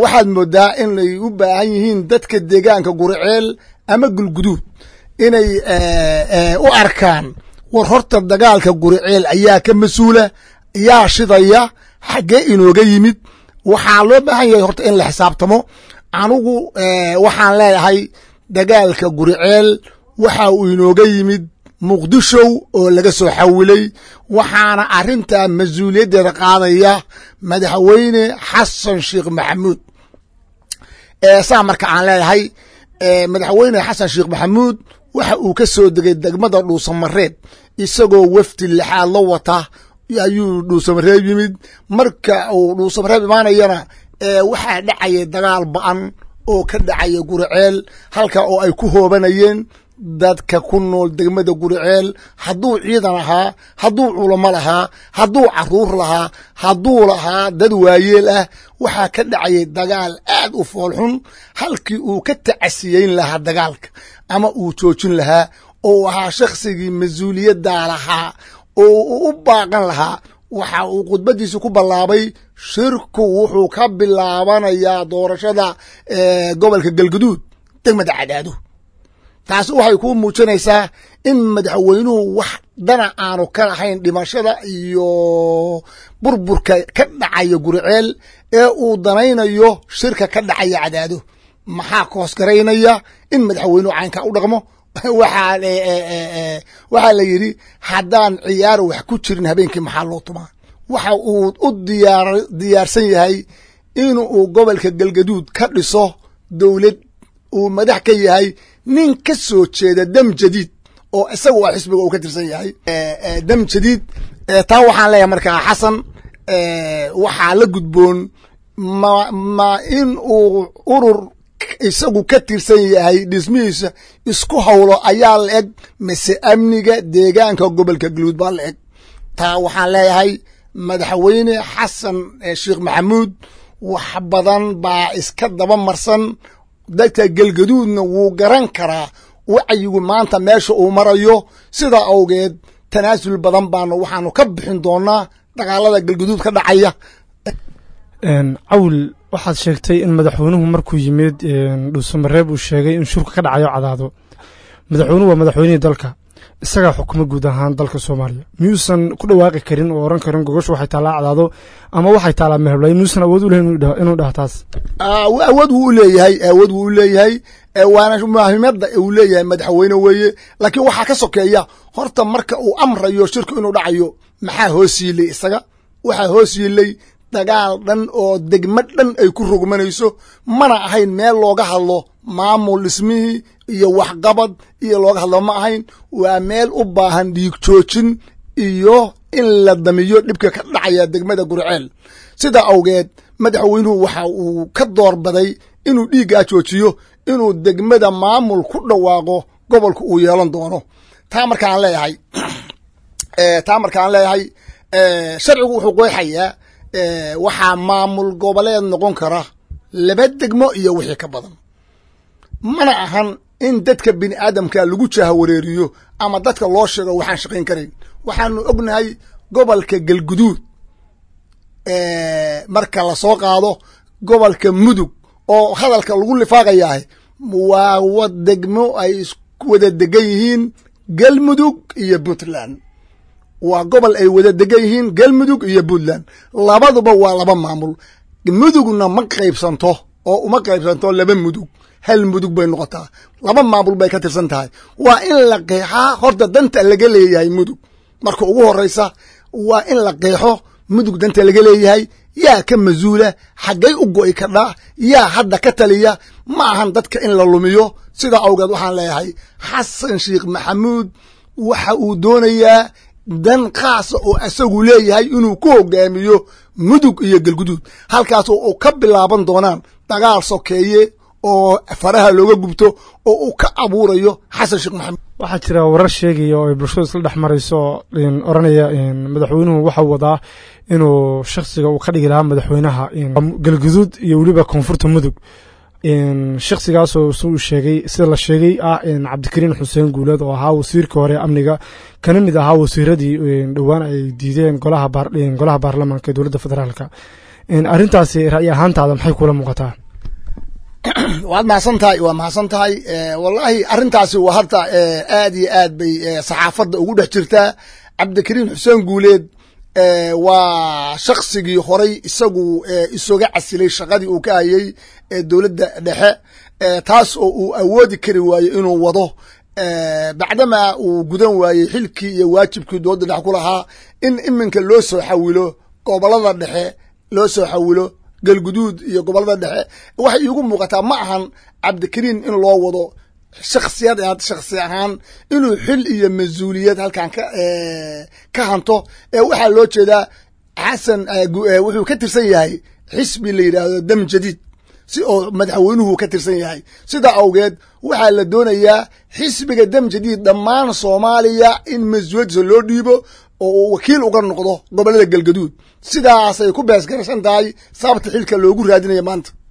waxaad moodaa inay u baahan yihiin dadka deegaanka guriceel ama gulguduud inay u arkaan war horta dagaalka guriceel ayaa ka mas-uula yaa shidaya xaggee inooga yimid waxaa loo baahan yahay horta in la xisaabtamo anugu waxaan leeyahay dagaalka guriceel waxa uu inooga yimid muqdishow oo laga soo xawilay waxaana arrintaa mas-uuliyaddeeda qaadaya madaxweyne xasan sheekh maxamuud saa marka aan leeyahay madaxweyne xasan sheekh maxamuud waxa uu ka soo degay degmada dhuusamareeb isagoo wafdi lixaad la wata ayuu dhuusamareeb yimid marka uu dhuusamareeb imaanayana waxaa dhacaya dagaal ba'an oo ka dhacaya guriceel halka oo ay ku hoobanayeen dadka ku nool degmada guriceel hadduu ciidan ahaa hadduu culamo lahaa hadduu caruur lahaa hadduu lahaa dad waayeel ah waxaa ka dhacayay dagaal aad u foolxun halkii uu ka tacasiyeyn lahaa dagaalka ama uu joojin lahaa oo ahaa shakhsigii mas-uuliyaddaa lahaa oo uu u baaqan lahaa waxa uu khudbadiisi ku ballaabay shirku wuxuu ka bilaabanayaa doorashada gobolka galguduud degmada cadaado taasi waxay kuu muujinaysaa in madaxweynuhu wax dana aanu ka lahayn dhimashada iyo burburka ka dhacaya guriceel ee uu danaynayo shirka ka dhacaya cadaado maxaa koosgaraynaya in madaxweynuhu caynka u dhaqmo waxaa la yidhi haddaan ciyaar wax ku jirin habeenkii maxaa loo tumaa waxa uu u diyaarsan yahay in uu gobolka galgaduud ka dhiso dowlad uu madax ka yahay nin ka soo jeeda dam jadiid oo isaga waa xisbiga uu ka tirsan yahay dam jadiid taa waxaan leeyahay markaa xasan waxaa la gudboon ma ma in uu urur isagu ka tirsan yahay dhismihiisa isku hawlo ayaa la eg mise amniga deegaanka gobolka galuud baa la eg taa waxaan leeyahay madaxweyne xasan sheekh maxamuud wax badan baa iska daba marsan dadka galgaduudna wuu garan karaa wacyigu maanta meesha uu marayo sidaa awgeed tanaasul badan baanu waxaanu ka bixin doonaa dagaalada galgaduud ka dhacaya cawl waxaad sheegtay in madaxweynuhu markuu yimid dhuusamareeb uu sheegay in shurka ka dhacayo cadaado madaxweynuhu waa madaxweynihii dalka isagaa xukuma guud ahaan dalka soomaaliya miyuusan ku dhawaaqi karin oo oran karin gogoshu waxay taallaa cadaado ama waxay taallaa meheblay miyuusan awood u lehin inuu dhaha taas awood wuu u leeyahay awood wuu u leeyahay waana muhiimada uu leeyahay madaxweyne weeye laakiin waxaa ka sokeeya horta marka uu amrayo shirku inuu dhacayo maxaa hoos yiilay isaga waxaa hoos yiilay dagaal dhan oo degmo dhan ay ku rogmanayso mana ahayn meel looga hadlo maamul dhismihii iyo waxqabad iyo looga hadlo ma ahayn waa meel u baahan dhiig joojin iyo in la damiyo dhibka ka dhacaya degmada gurceel sidaa awgeed madaxweynuhu waxa uu ka doorbaday inuu dhiiggaa joojiyo inuu degmada maamul ku dhawaaqo gobolka uu yeelan doono taa markaan leeyahay taa markaan leeyahay sharcigu wuxuu qeexayaa waxaa maamul goboleed noqon kara laba degmo iyo wixii ka badan mana ahan in dadka bini aadamka lagu jahawareeriyo ama dadka loo sheego waxaan shaqayn karayn waxaanu ognahay gobolka galguduud marka lasoo qaado gobolka mudug oo hadalka lagu lifaaqayaah waa wa degmo ay wada degan yihiin galmudug iyo puntland waa gobol ay wada degan yihiin galmudug iyo puntland labaduba waa laba maamul mudugna ma qaybsanto oo uma qaybsanto laba mudug hal mudug bay noqotaa laba maamul bay ka tirsan tahay waa in la qeexaa horta danta laga leeyahay mudug marka ugu horeysa waa in la qeexo mudug danta laga leeyahay yaa ka masuula xaggay u go'i kadhaa yaa hadda ka taliya ma ahan dadka in la lumiyo sidaa awgeed waxaan leeyahay xasan sheekh maxamuud waxa uu doonayaa dan khaasa oo isagu leeyahay inuu ku hogaamiyo mudug iyo galguduud halkaas oo ka bilaaban doonaan dagaal sokeeye oo faraha looga gubto oo uu ka abuurayo xasan sheekh maxamuud waxaa jira warar sheegaya oo ay bulshadu isla dhex marayso oranaya madaxweynuhu waxau wadaa inuu shaksiga uu ka dhigi lahaa madaxweynaha galguduud iyo weliba koonfurta mudug shaksigaasoo suu sheegay sida la sheegay ah cabdikariin xuseen guuleed oo ahaa wasiirka hore amniga kana mid ahaa wasiiradii dhowaan ay diideen golaha baarlamaanka ee dowladda federaalka arrintaasi ra'yi ahaantaada maxay kula muuqataa waad mahadsan tahay waa mahadsan tahay wallahi arrintaasi waa hadda aad iyo aad bay saxaafadda ugu dhex jirtaa cabdikariim xuseen guuleed waa shaksigii horay isagu isoga casilay shaqadii uu ka hayay dowladda dhexe taas oo uu awoodi kari waayo inuu wado bacdamaa uu gudan waayey xilkii iyo waajibkii dowladda dhexe ku lahaa in iminka loo soo xawilo gobolada dhexe loo soo xawilo galguduud iyo gobolada dhexe waxay iigu muuqataa ma ahan cabdikariim in loo wado shaksiyad shaksi ahaan inuu xil iyo mas-uuliyad halkan ka ka hanto waxaa loo jeedaa xasan wuxuu ka tirsan yahay xisbi la yidhaahdo dam jadiid si oo madaxweynuhu ka tirsan yahay sidaa awgeed waxaa la doonayaa xisbiga dam jadiid dhammaan soomaaliya in mas-uuliyaddiisa loo dhiibo oo uu wakiil uga noqdo gobolada galgaduud sidaasay ku beesgaraysan tahay sababta xilka loogu raadinaya maanta